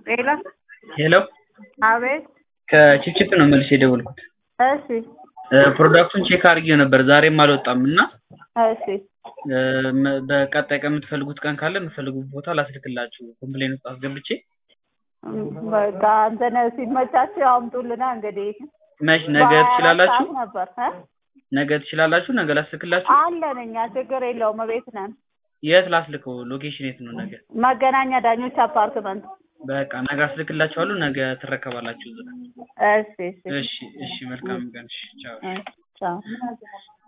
ሄሎ ሄሎ አቤት ከቺፕቺፕ ነው መልሼ የደወልኩት። እሺ ፕሮዳክቱን ቼክ አድርጌው ነበር ዛሬም አልወጣም እና እሺ እ፣ መ- በቀጣይ ቀን የምትፈልጉት ቀን ካለ የምትፈልጉት ቦታ ላስልክላችሁ ኮምፕሌን ውስጥ አስገብቼ በቃ እንትን ሲመቻችሁ አምጡልና እንግዲህ መች ነገ በሀያ አራት ትችላላችሁ? ሰዓት ነበር እ? ነገ ትችላላችሁ? ነገ ላስልክላችሁ? አለን እኛ ችግር የለውም ቤት ነን የት ላስልከው? ሎኬሽን የት ነው ነገ? መገናኛ ዳኞች አፓርትመንት በቃ ነገ አስልክላችኋለሁ። ነገ ትረከባላችሁ እዛ። እሺ እሺ እሺ እሺ፣ መልካም ቀን። እሺ ቻው። እሺ ቻው